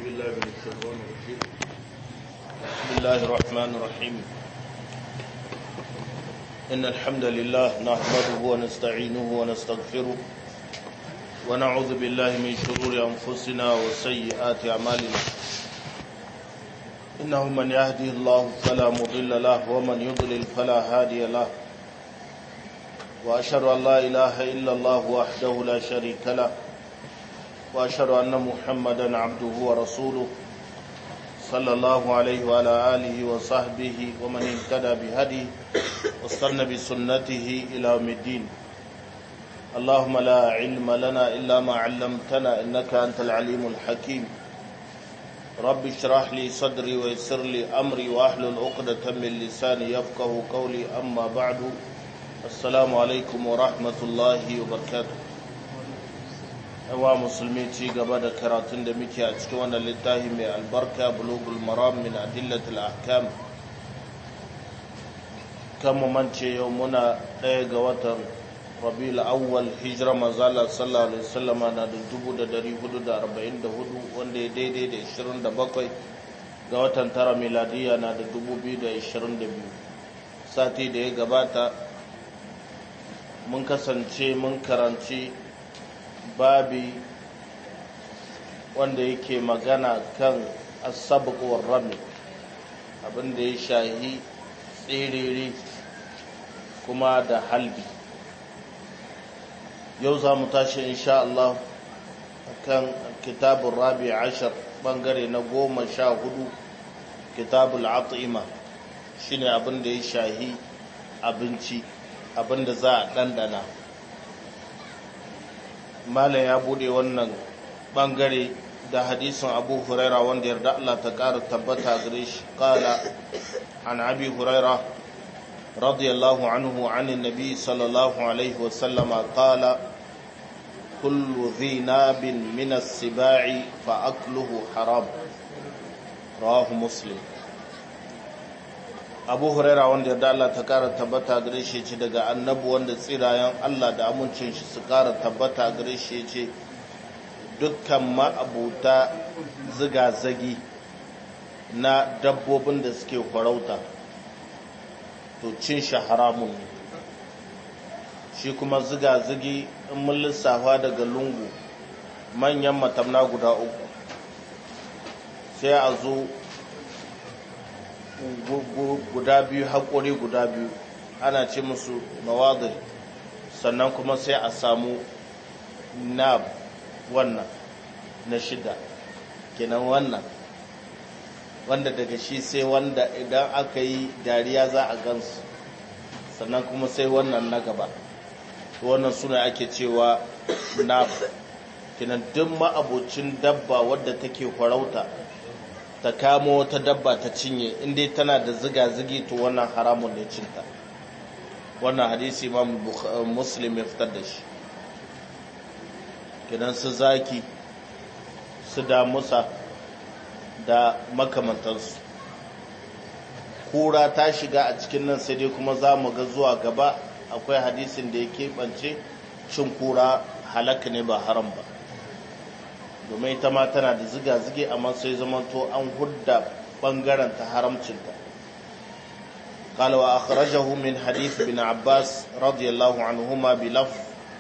بالله من الشيطان الرجيم بسم الله الرحمن الرحيم إن الحمد لله نحمده ونستعينه ونستغفره ونعوذ بالله من شرور أنفسنا وسيئات أعمالنا إنه من يهده الله فلا مضل له ومن يضلل فلا هادي له وأشهد أن لا إله إلا الله وحده لا شريك له وأشهد أن محمدا عبده ورسوله صلى الله عليه وعلى آله وصحبه ومن اهتدى بهديه واستنى بسنته إلى يوم الدين اللهم لا علم لنا إلا ما علمتنا إنك أنت العليم الحكيم رب اشرح لي صدري ويسر لي أمري وأحلل عقدة من لساني يفقه قولي أما بعد السلام عليكم ورحمة الله وبركاته yawa musulmi ci gaba da karatun da muke a cikin wannan littafi mai albarka bulugul maram min adillatul ahkam kan mu mance yau muna ɗaya ga watan rabiul awwal hijira manzala sallallahu alaihi wasallam na da dubu da dari hudu da arba'in da hudu wanda ya daidai da ishirin da bakwai ga watan tara miladiya na da dubu biyu da ishirin da biyu sati da ya gabata mun kasance mun karanci babi wanda yake magana kan asabuwar rami abinda ya shahi tsiriri kuma da halbi yau za mu tashi insha Allah kan kitabun rabi ashir bangare na goma sha hudu kitabul at'ima shine abinda ya shahi abinci abinda za a ɗanɗana malam ya bude wannan bangare da hadisin abu huraira wanda yarda Allah ta ƙara tabbata gare shi kala an abi huraira radiyallahu anhu an nabi sallallahu alaihi wasallam kala kullu dhi nabin min as-siba'i fa akluhu haram rawahu muslim abu huraira wanda yarda Allah ta kara tabbata gare shi ce daga annabu wanda tsirayen Allah da amincin shi su kara tabbata gare shi ce dukkan ma'abuta ziga-zagi na dabbobin da suke farauta to cin shi haramun ne shi kuma ziga-zagi in mun lissafa daga lungu manyan matamna guda uku sai a zo guda biyu haƙori guda biyu ana ce musu nawadir sannan kuma sai a samu nab wannan na shida kenan wannan wanda daga shi sai wanda idan aka yi dariya za a gansu sannan kuma sai wannan na gaba wannan suna ake cewa nab kenan duk ma'abocin dabba wadda take farauta ta kamo wata dabba ta cinye inda tana da ziga-zigi to wannan haramun ne cinta wannan hadisi imam muslim ya fitar da shi kidan su zaki su damusa da makamantansu kura ta shiga a cikin nan sai dai kuma za mu ga zuwa gaba akwai hadisin da ya keɓance cin kura halaka ne ba haram ba domin ita ma tana da ziga-zige amma sai zamanto an hudda bangaren ta haramcinta قال وأخرجه من حديث بن عباس رضي الله عنهما بلفظ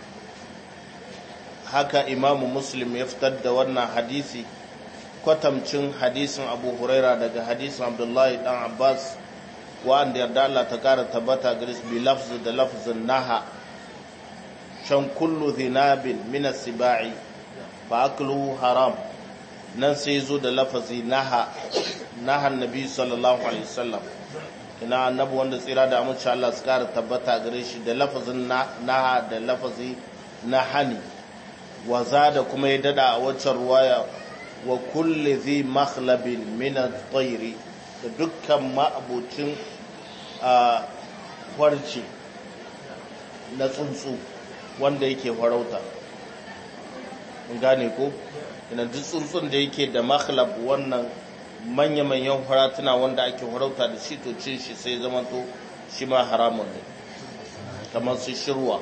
haka imamu muslim ya fitar da wannan hadisi kwatamcin hadisin abu huraira daga hadisin abdullahi dan abbas wa'anda yarda Allah ta kara tabbata garis bi lafzi da lafzin naha shan kullu zinabin min sibai fa akluhu haram nan sai zo da lafazi naha nahan nabi sallallahu alaihi wasallam ina annabi wanda tsira da amince Allah su kara tabbata gare shi da lafazin naha da lafazi na hani wa da kuma ya dada a waccan ruwaya wa kulli zi makhlabin min at-tayr da dukkan ma'abucin a farci na tsuntsu wanda yake farauta mun gane ko ina duk tsuntsun da yake da makhlab wannan manya-manyan faratuna wanda ake farauta da shi to cin shi sai zamanto shi ma haramun ne kamar su shirwa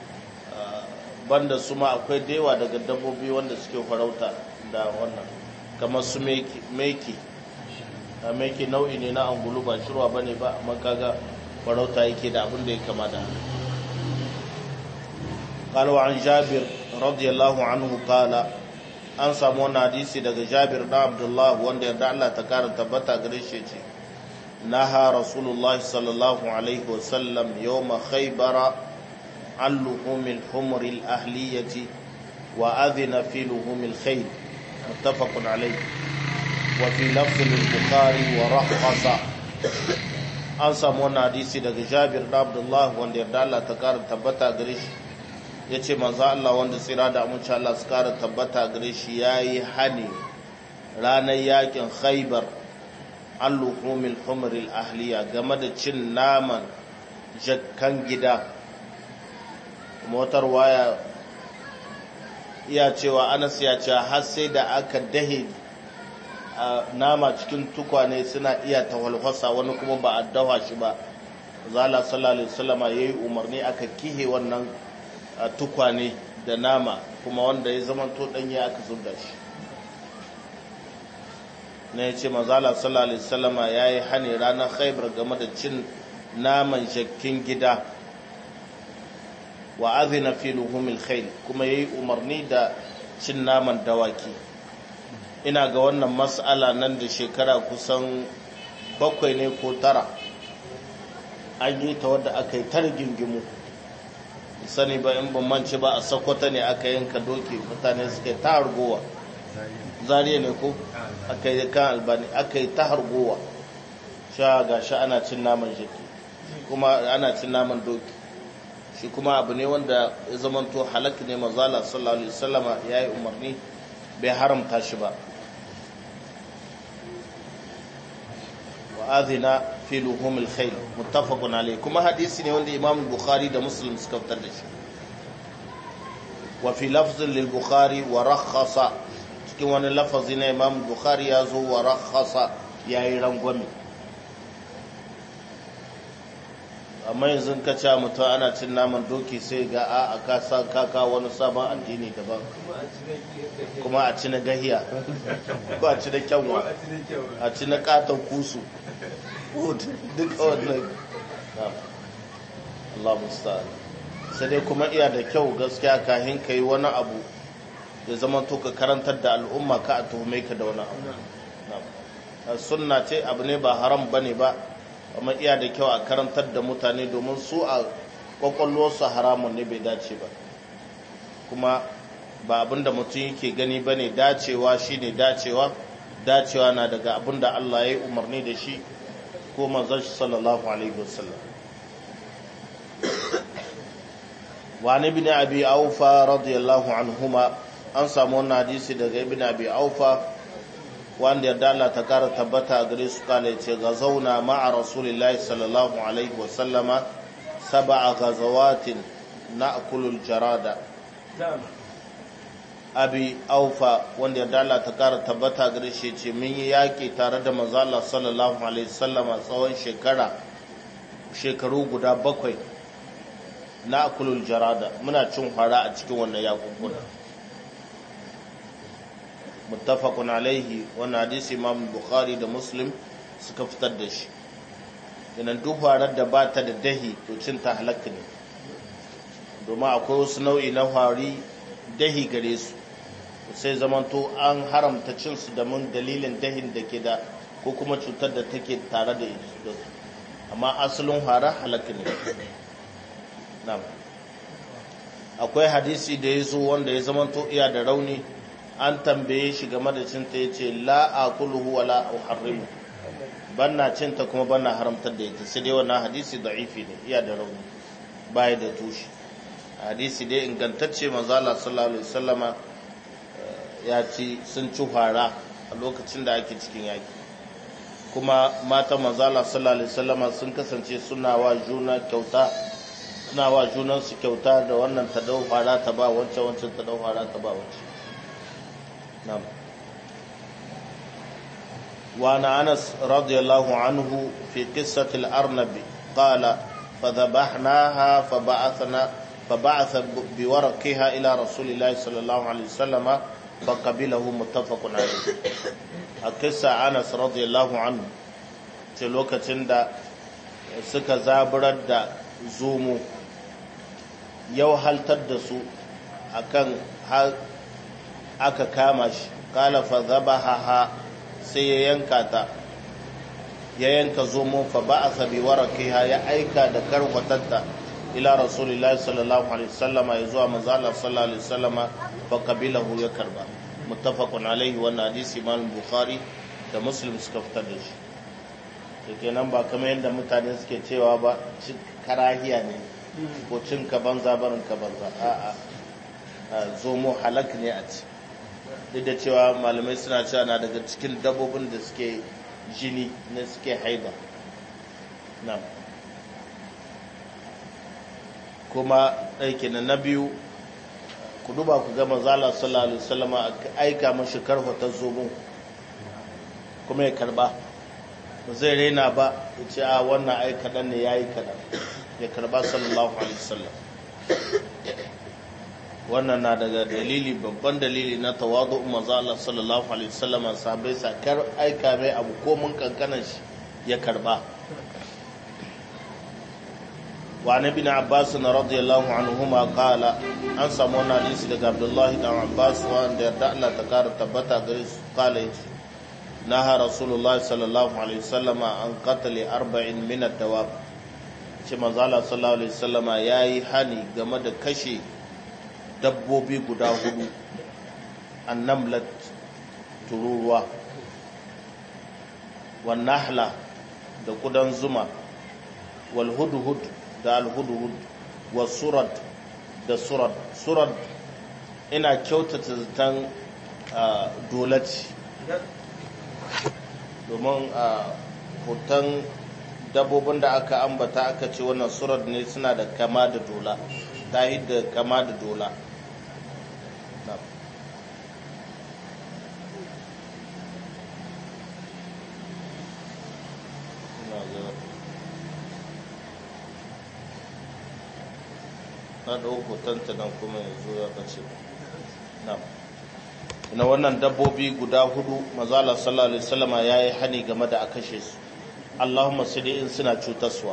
banda su ma akwai da yawa daga dabbobi wanda suke farauta da wannan kamar su meki a meki nau'i ne na angulu ba shirwa ba ne ba amma kaga farauta yake da abin da ya kama da قالوا عن جابر رضي الله عنه قال an samu wani hadisi daga jabir da abdullah wanda yarda Allah ta kara tabbata gare shi ce naha rasulullah sallallahu alaihi wasallam yawma khaybara an luhumil humr al ahliyati wa adhina fi luhumil khayl muttafaqun alayh wa fi lafz al bukhari wa rakhasa an samu wani hadisi daga jabir da abdullah wanda yarda Allah ta kara tabbata gare shi ya ce manzo Allah wanda tsira da amince Allah su kara tabbata gare shi ya yi hani ranar yakin khaibar an luhumil humril ahliya game da cin naman jakkan gida motar waya iya cewa anas ya ce har sai da aka dahe nama cikin tukwane suna iya tawalhasa wani kuma ba a dawa shi ba zala sallallahu alaihi wasallama yayi umarni aka kihe wannan a tukwane da nama kuma wanda ya zama to danye aka zubda shi na ya ce mazala sallallahu alaihi wasallama ya yi hani ranar khaibar game da cin naman jakkin gida wa azina fi luhumil khayl kuma yayi umarni da cin naman dawaki ina ga wannan mas'ala nan da shekara kusan bakwai ne ko tara an yi ta wadda aka yi tar gingimu sani ba in ban mance ba a sakwata ne aka yanka doki mutane suka yi ta hargowa zariya ne ko aka yi kan albani aka yi ta hargowa sha ga sha ana cin naman jiki kuma ana cin naman doki shi kuma abu ne wanda ya zamanto halak ne mazala sallallahu alaihi wasallama ya yi umarni bai haramta shi ba wa adhina fi luhumil khayl muttafaqun alayh kuma hadisi ne wanda imam bukhari da muslim suka fitar da shi wa fi lafzin lil bukhari wa rakhasa cikin wani lafazi na imam bukhari ya zo wa rakhasa yayi rangwame amma yanzu ka ce mutum ana cin naman doki sai ga a a kasa kaka wani sabon addini daban kuma a ci na gahiya ko a ci na kyanwa a ci na katon kusu duk wannan Allah musta'an sai dai kuma iya da kyau gaskiya kahin ka yi wani abu da zama to ka karantar da al'umma ka a tuhume ka da wani abu sunna ce abu ne ba haram bane ba amma iya da kyau a karantar da mutane domin su a kwakwalwarsu haramun ne bai dace ba kuma ba abin da mutum yake gani ba ne dacewa shi ne dacewa dacewa na daga abin da Allah ya yi umarni da shi ko manzon shi sallallahu alaihi wasallam wa ibn abi aufa radiyallahu anhuma an samu wannan hadisi daga ibn abi aufa wanda yarda Allah ta kara tabbata a gare su kala ce ga zauna ma'a rasulillahi sallallahu alaihi wasallama saba'a gazawatin na akulul jarada abi aufa wanda yarda Allah ta kara tabbata a gare shi ce mun yi yaƙi tare da manzala sallallahu alaihi wasallama tsawon shekara shekaru guda bakwai na akulul jarada muna cin hara a cikin wannan yakunkuna muttafaqun alaihi wannan hadisi imam bukhari da muslim suka fitar da shi idan duk harar da ba ta da dahi to cin ta halakka ne domin akwai wasu nau'i na hari dahi gare su sai zamanto an haramta cin su da mun dalilin dahin da ke da ko kuma cutar da take tare da su amma asalin hara halakka ne na'am akwai hadisi da ya zo wanda ya zamanto iya da rauni an tambaye shi game da cinta ya ce la'akuluhu wa la'uharrimu ban na cinta kuma ban na haramtar da ita sai dai wannan hadisi da'ifi ne iya da rauni baya da tushe hadisi dai ingantacce manzala sallallahu alaihi wasallama ya ci sun ci fara a lokacin da ake cikin yaki kuma mata manzala sallallahu alaihi wasallama sun kasance suna wa juna kyauta suna wa junansu kyauta da wannan ta dau fara ta ba wancan wancan ta dau fara ta ba wancan نعم وعن أنس رضي الله عنه في قصة الأرنب قال فذبحناها فبعثنا فبعث بورقها إلى رسول الله صلى الله عليه وسلم فقبله متفق عليه a kissa anas radiyallahu anhu ce lokacin da suka zaburar da zomo yau haltar da su akan aka kama shi kala fa zabaha sai ya yanka ta ya yanka zomo fa ba'atha bi waraqiha ya aika da karwatatta ila rasulillahi sallallahu alaihi wasallama ya zuwa manzo Allah sallallahu alaihi wasallama fa qabilahu ya karba muttafaqun alaihi wannan hadisi imam bukhari da muslim suka fitar da shi to kenan ba kamar yadda mutane suke cewa ba karahiya ne ko cin ka banza barin ka banza a'a zomo halak ne a ci duk da cewa malamai suna cewa na daga cikin dabbobin da suke jini na suke haida nan kuma ɗauke na na biyu ku duba ku gama zala sallallahu alaihi wasallama aika mashi karfata zomo kuma ya karba ba zai raina ba ya ce a wannan ai kaɗan ne ya yi kaɗan ya karba sallallahu alaihi wasallam wannan na daga dalili babban dalili na tawadu manzo Allah sallallahu alaihi wasallam sahabbai sakar aika mai abu ko mun kankanan shi ya karba wa nabi na abbas na radiyallahu anhuma qala an samu wannan hadisi daga abdullahi dan abbas wanda yarda Allah ta kara tabbata gare su qala yace naha rasulullah sallallahu alaihi wasallam an qatl arba'in min ad-dawab ce manzo Allah sallallahu alaihi wasallam yayi hani game da kashe dabbobi guda hudu annamlat tururuwa wan nahla da kudan zuma wal hudhud da al hudhud was surad da surad surad ina kyautata zaton dolaci domin hoton dabbobin da aka ambata aka ce wannan surad ne suna da kama da dola ta da kama da dola na ɗauko tantanan kuma yanzu ya ɓace na na wannan dabbobi guda hudu mazala sallallahu alaihi wasallama ya yi hani game da a kashe su allahumma sai in suna cutaswa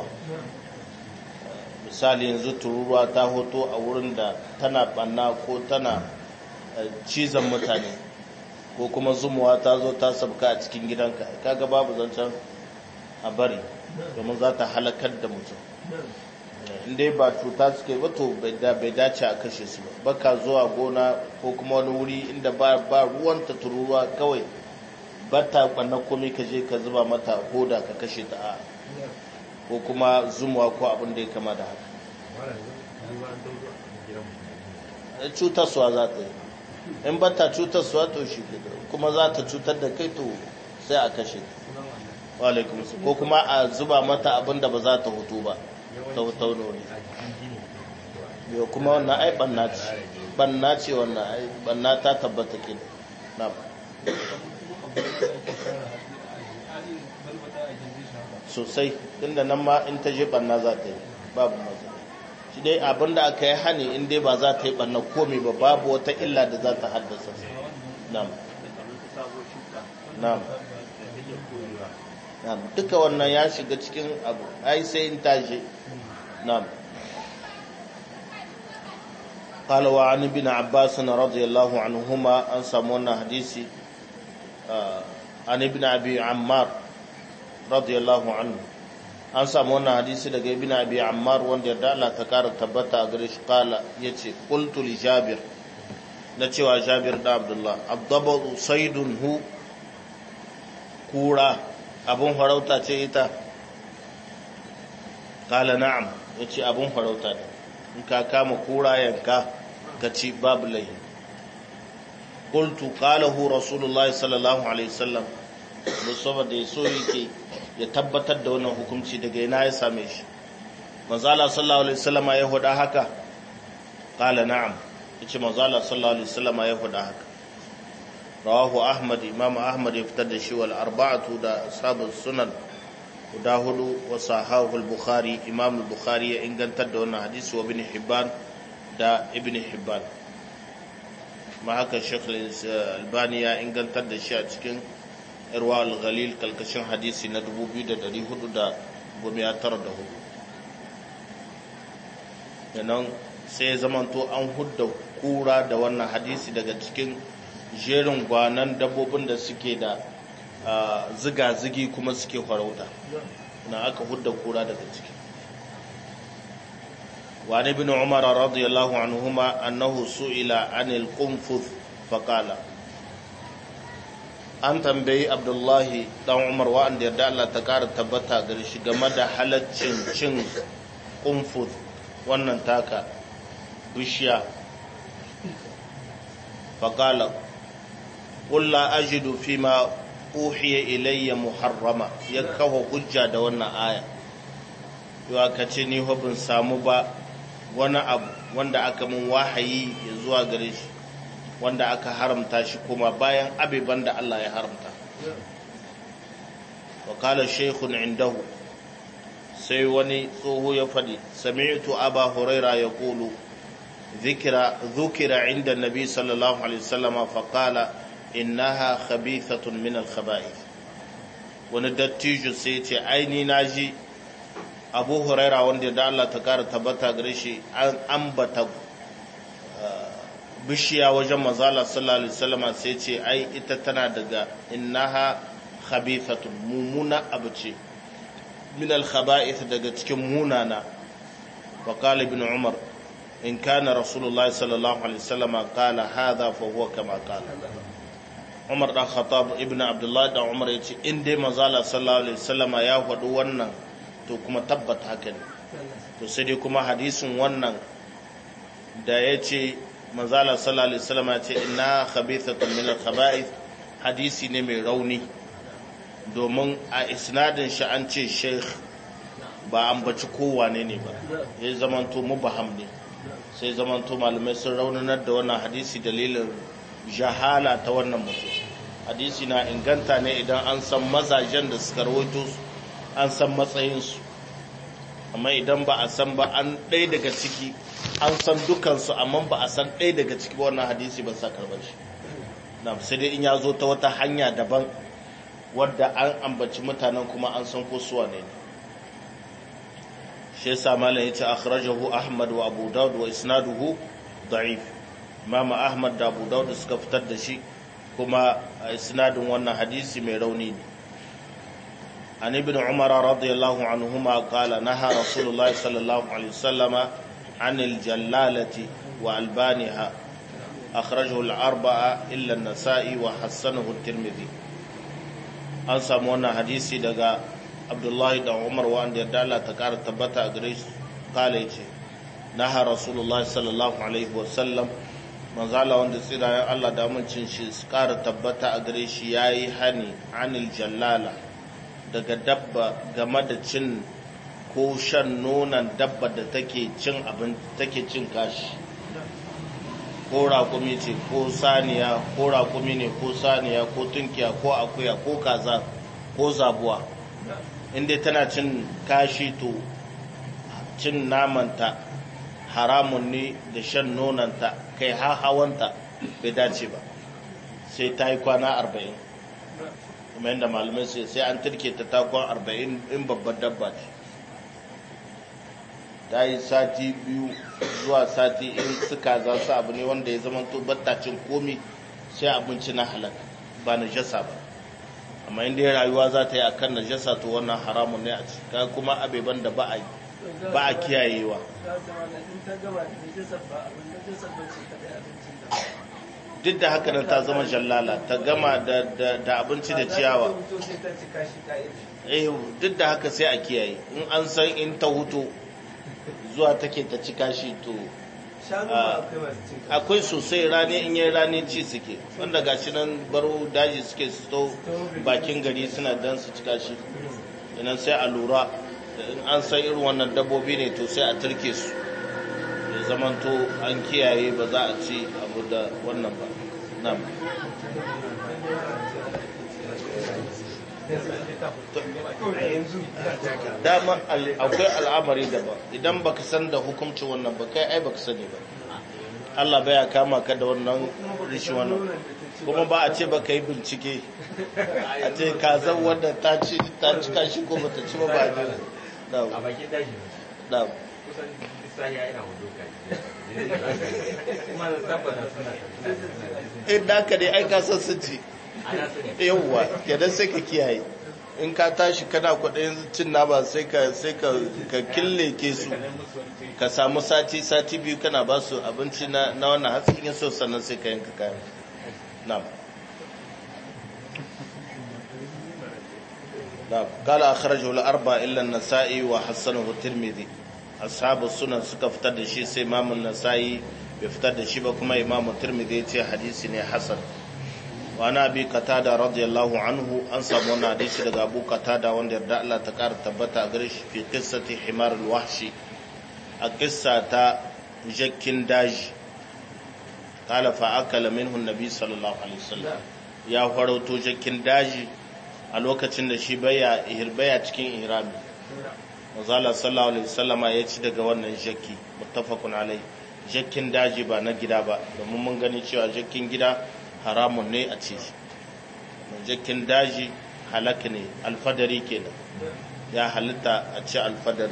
misali yanzu tururuwa ta hoto a wurin da tana banna ko tana cizon mutane ko kuma zumuwa ta zo ta sabka a cikin gidanka kaga babu zancen a bari domin za ta halakar da mutum inda ba cuta suke ba to bai dace a kashe su ba baka zuwa gona ko kuma wani wuri inda ba ruwan ta tururuwa kawai ba ta banna komai ka je ka zuba mata hoda ka kashe ta a ko kuma zumuwa ko abin da ya kama da haka cutarsuwa za ta yi in ba ta cutarsuwa to shi kuma za ta cutar da kai to sai a kashe ta walaikum ko kuma a zuba mata abin da ba za ta hutu ba ta hutaunu ne yau kuma wannan ai banna ce banna ce wannan ai banna ta tabbata ke na sosai inda nan ma in ta je banna za ta yi babu matsala shi dai abin da aka yi hani in dai ba za ta yi banna komi ba babu wata illa da za ta haddasa nam nam nam duka wannan ya shiga cikin abu ai sai in tashi nam قال وعن ابن عباس رضي الله عنهما أن سمونا حديثي عن ابن أبي عمار radiyallahu anhu an samu wannan hadisi daga ibn abi ammar wanda da Allah ta kara tabbata a gare shi kala yace qultu li jabir na cewa jabir da abdullah abdabu saydun hu kura abun farauta ce ita kala na'am yace abun farauta ne in ka kama kura yanka ka ci babu lahi qultu qalahu rasulullahi sallallahu alaihi wasallam musamman da ya so yake ya tabbatar da wannan hukunci daga ina ya same shi manzala sallallahu alaihi wasallama ya huda haka qala na'am yace manzala sallallahu alaihi wasallama ya huda haka rawahu ahmad imam ahmad ya fitar da shi wal arba'atu da ashabus sunan guda hudu wa sahahu al-bukhari imam al-bukhari ya ingantar da wannan hadisi wa ibn hibban da ibn hibban ma haka shaykh al-albani ya ingantar da shi a cikin irwa al-ghalil kalkashin hadisi na 2494 yanan sai zamanto an hudda kura da wannan hadisi daga cikin jerin gwanan dabbobin da suke da ziga-zigi kuma suke farauta na aka hudda kura daga ciki wani bin umar radiyallahu anhuma annahu su'ila anil qunfuz faqala an tambayi abdullahi dan umar wa'anda yarda Allah ta kara tabbata gare shi game da halaccin cin qunfuz wannan taka bishiya faqala qul la ajidu fima uhiya ilayya muharrama ya kawo hujja da wannan aya yawa ka ce ni bin samu ba wani abu wanda aka mun wahayi ya zuwa gare shi wanda aka haramta shi kuma bayan abiban da Allah ya haramta wa kala shaykhun indahu sai wani tsoho ya faɗi sami'tu aba huraira ya kulu ذكر ذكر عند النبي صلى الله عليه وسلم فقال innaha khabithatun min al-khaba'ith wani dattijo sai ce aini naji Abu Huraira wanda da Allah ta kara tabbata gare shi an ambata bishiya wajen manzala sallallahu alaihi wasallam sai ce ai ita tana daga innaha khabithatun mumuna abu ce min al-khaba'ith daga cikin munana wa qala ibn Umar in kana rasulullahi sallallahu alaihi wasallam qala hadha fa huwa kama qala Umar dan Khattab ibn Abdullah dan Umar yace in dai manzala sallallahu alaihi wasallam ya faɗi wannan to kuma tabbata haka ne to sai dai kuma hadisin wannan da yace manzala sallallahu alaihi wasallam yace inna khabithatun min al-khaba'ith hadisi ne mai rauni domin a isnadin shi an ce sheikh ba an baci kowane ne ba ya zamanto mubaham ne sai zamanto malamai sun raunanar da wannan hadisi dalilin jahala ta wannan mutum hadisi na inganta ne idan an san mazajen da suka rawaito su an san matsayinsu amma idan ba a san ba an ɗaya daga ciki an san dukansu amma ba a san ɗaya daga ciki wannan hadisi ba sa karɓar shi na sai dai in ya zo ta wata hanya daban wadda an ambaci mutanen kuma an san ko suwa ne shi yasa malam yace akhrajahu ahmad wa abu daud wa isnaduhu da'if imam ahmad da abu daud suka fitar da shi kuma isnadin wannan hadisi mai rauni ne an ibn umar radiyallahu anhuma qala naha rasulullahi sallallahu alaihi wasallama anil jallalati wa albaniha akhrajahu al-arba'a illa an-nasa'i wa hassanahu at-tirmidhi an samu wannan hadisi daga abdullahi da umar wanda yadda Allah ta kara tabbata a gare shi kala ce naha rasulullahi sallallahu alaihi wasallam manzala wanda tsirayen Allah da amincin shi su kara tabbata a gare shi yayi hani anil jallala daga dabba game da cin ko shan nonon dabba da take cin abin take cin kashi ko raƙumi ce ko saniya ko raƙumi ne ko saniya ko tunkiya ko akuya ko kaza ko zabuwa inda tana cin kashi to cin namanta haramun ne da shan nonanta kai hawanta bai dace ba sai ta yi kwana arba'in kuma yadda malamai sai sai an turke ta takon arba'in in babbar dabba ce ta yi sati biyu zuwa sati in suka za su abu ne wanda ya zama to battacin komi sai abinci na halak ba na jasa ba amma inda ya rayuwa za ta yi a kan najasa to wannan haramun ne a cika kuma abeban da ba a ba a kiyayewa duk da haka nan ta zama jallala ta gama da abinci da ciyawa eh duk da haka sai a kiyaye in an san in ta hutu zuwa take ta cika shi to akwai sosai rani in yi rani ci suke wanda gashi nan baro daji suke su to bakin gari suna dan su cika shi idan sai a lura in an san irin wannan dabbobi ne to sai a turke su ya zamanto an kiyaye ba za a ci abu da wannan ba nan dama akwai al'amari da ba idan baka san da hukuncin wannan ba kai ai baka sani ba Allah baya kama ka da wannan rishin wannan kuma ba a ce ba ka yi bincike a ce ka zan wanda ta ci ta ci kashi ko ba ta ci ba ba a ne a bakin daji da kusan sahiya ina hudu kaji kuma da tabbata suna suna in da ka dai ai ka san sun ci ana su ne yawwa kenan sai ka kiyaye in ka tashi kana kwaɗayin cin nama sai ka sai ka ka kille ke su ka samu sati sati biyu kana ba su abinci na na wannan hatsi in so sannan sai ka yanka kayan na'am na'am qala akhrajahu al-arba illa an-nasa'i wa hasanahu at-tirmidhi ashabu sunan suka fitar da shi sai imam an-nasa'i bai fitar da shi ba kuma imam at-tirmidhi ya ce hadisi ne hasan wa na bi qatada radiyallahu anhu an samu wannan hadisi daga abu qatada wanda yarda Allah ta kara tabbata a gare shi fi qissati himar al-wahshi a qissa ta jakkin daji qala fa akala minhu an-nabi sallallahu alaihi wasallam ya farauto jakkin daji a lokacin da shi baya ihirbaya cikin ihrami Mazala sallallahu alaihi wasallama ya ci daga wannan jakki muttafaqun alai jakkin daji ba na gida ba domin mun gani cewa jakkin gida haramun ne a ci shi jakkin daji halak ne alfadari kenan ya halitta a ci alfadari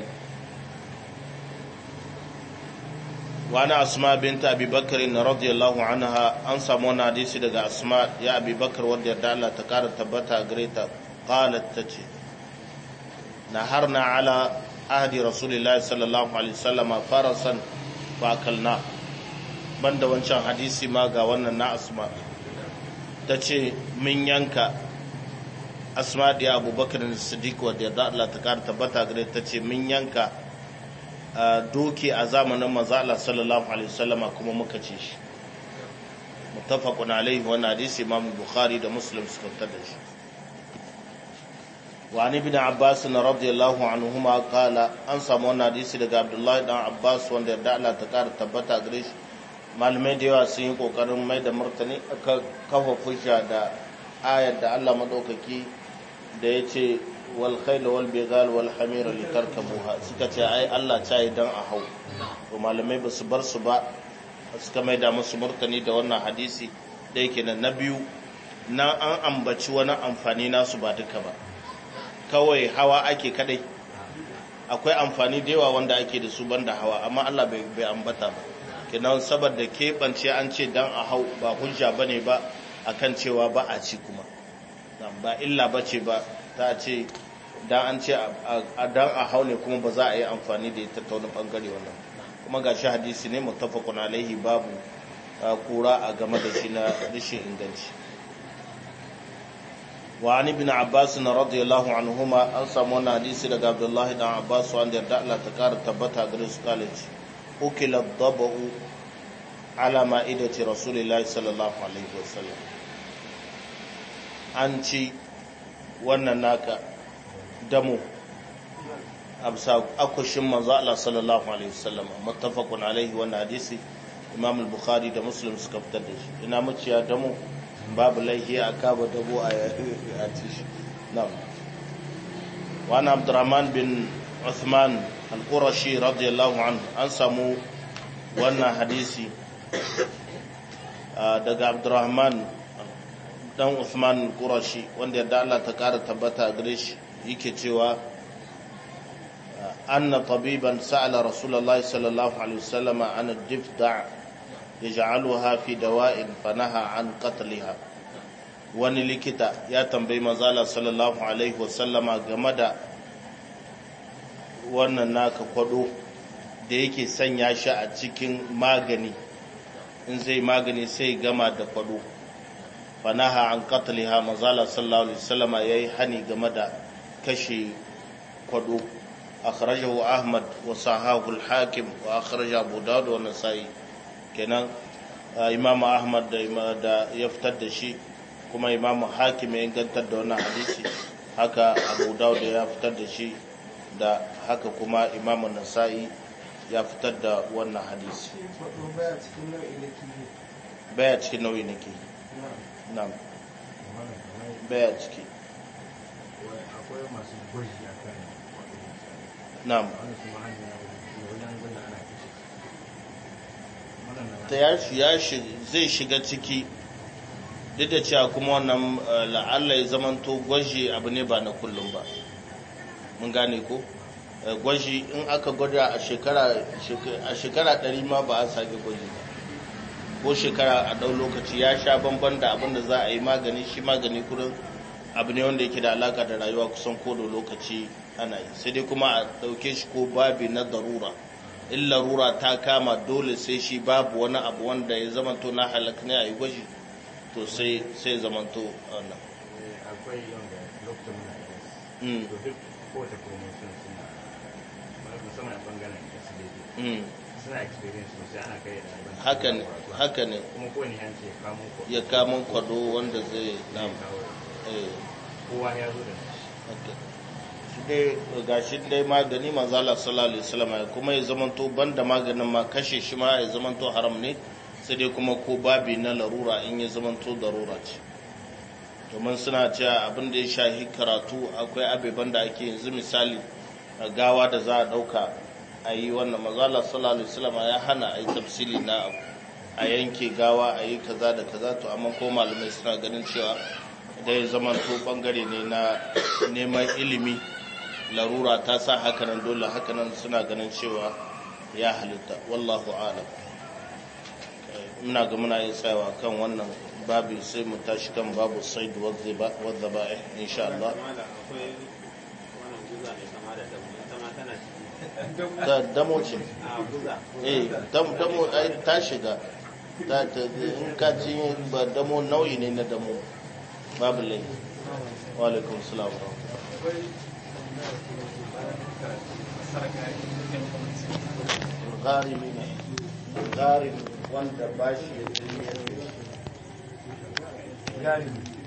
wani asma binta abi bakar na radiyallahu anha an samu wani hadisi daga asma ya abi bakar wadda yarda Allah ta kara tabbata gare ta qalat tace نهرنا على عهد رسول الله صلى الله عليه وسلم فرسا فاكلنا banda wancan hadisi ma ga wannan na asma ta ce min yanka asma da abubakar da siddiq wadda da Allah ta kara tabbata gare ta ce min yanka doki a zamanin manzo Allah sallallahu alaihi wasallam kuma muka ce shi muttafaqun alaihi wannan hadisi imam bukhari da muslim suka fitar da shi وعن ابن عباس رضي الله عنهما قال an samu wannan hadisi daga Abdullahi dan Abbas wanda yarda Allah ta kara tabbata gare shi malamai da yawa sun yi kokarin mai da martani aka kafa fusha da ayar da Allah madaukaki da ya ce wal khayl wal bighal wal hamira litarkabuha suka ce ai Allah ta yi dan a hau to malamai ba su bar su ba suka mai da musu martani da wannan hadisi da yake na biyu na an ambaci wani amfani nasu ba duka ba kawai hawa ake kadai akwai amfani da yawa wanda ake da su banda hawa amma Allah bai bai ambata ba kenan saboda keɓance an ce dan a hau ba hujja bane ba akan cewa ba a ci kuma ba illa bace ba ta ce dan an ce a dan a hau ne kuma ba za a yi amfani da ita ta wani bangare wannan kuma gashi hadisi ne muttafaqun alaihi babu kura a game da shi na rishin inganci وعن ابن عباس رضي الله عنهما an samu wannan hadisi daga Abdullahi dan Abbas wanda yarda Allah ta kara tabbata gare su college ukila dabu ala ma'idati rasulillahi sallallahu alaihi wasallam an ci wannan naka damu absa akushin manzo Allah sallallahu alaihi wasallam muttafaqun alaihi wannan hadisi Imam al-Bukhari da Muslim suka fitar da shi ina muciya damu babu laihi a kaba dabo a ci shi nam wani abdurrahman bin uthman al-qurashi radiyallahu anhu an samu wannan hadisi daga abdurrahman dan uthman al-qurashi wanda yadda Allah ta kara tabbata a gare shi yake cewa anna tabiban sa'ala rasulullahi sallallahu alaihi wasallam an ad-difda' yaj'aluha fi dawa'in fanaha an qatliha wani likita ya tambayi manzala sallallahu alaihi wasallama game da wannan naka kwado da yake sanya shi a cikin magani in zai magani sai gama da kwado fanaha an qatliha manzala sallallahu alaihi wasallama yayi hani game da kashe kwado akhrajahu ahmad wa sahahu al-hakim wa akhraja abu dawud wa nasa'i kenan imam ahmad da ya fitar da shi kuma imam hakim ya ingantar da wannan hadisi haka abu dawud ya fitar da shi da haka kuma imam nasa'i ya fitar da wannan hadisi baya cikin nau'i nake na'am baya ciki akwai masu gwaji a kan na'am wani su ma hanyar wajen gwada ana kashe ta ya shi- ya shi- zai shiga ciki duk da cewa kuma wannan eh, la'alla ya zamanto gwaji abu ne ba na kullum ba mun gane ko Eh, gwaji in aka gwada a shekara shek- a shekara ɗari ma ba a sake gwaji ba ko shekara a ɗau lokaci ya sha bamban da abin da za a yi magani shi magani kurin abu ne wanda yake da alaka da rayuwa kusan ko da lokaci ana yi sai dai kuma a ɗauke shi ko babi na darura in larura ta kama dole sai shi babu wani abu wanda ya zamanto na halak ne a yi gwaji to sai sai zamanto wannan akwai wanda lokacin muna da Mm, to duk kowace promotion suna musamman a bangaren facility mm. suna experience sosai ana kai da ɗaliban haka ne haka ne kuma kowane yanci ya kamo ko ya kamun kwado wanda zai zai nam kawo eh kowa ya zo da haka. shi dai gashi dai magani manzala sallallahu alaihi wasallam ya kuma ya zamanto banda maganin ma kashe shi ma ya zamanto haram ne sai dai kuma ko babi na larura in ya zamanto darura ce domin suna cewa abin da ya shahi karatu akwai abeban da ake yanzu misali a gawa da za a dauka a yi wannan manzala sallallahu alaihi wasallam ya hana a yi tafsili na abu a yanke gawa a yi kaza da kaza to amma ko malamai suna ganin cewa da ya zamanto bangare ne na neman ilimi larura ta sa hakanan dole hakanan suna ganin cewa ya halitta wallahu alam muna ga muna yin tsayawa kan wannan babu sai mu tashi kan babu said wadda ba'ih insha Allah akwai wannan guza ne kama da damu ita ma tana ciki ta damo ce a guza eh dam- damo ai ta shiga ta ta in ka ci ba damo nau'i ne na damo babu lai wa alaikum salam wa rahmatullah. gharimi ne gharimi wanda ba shi ya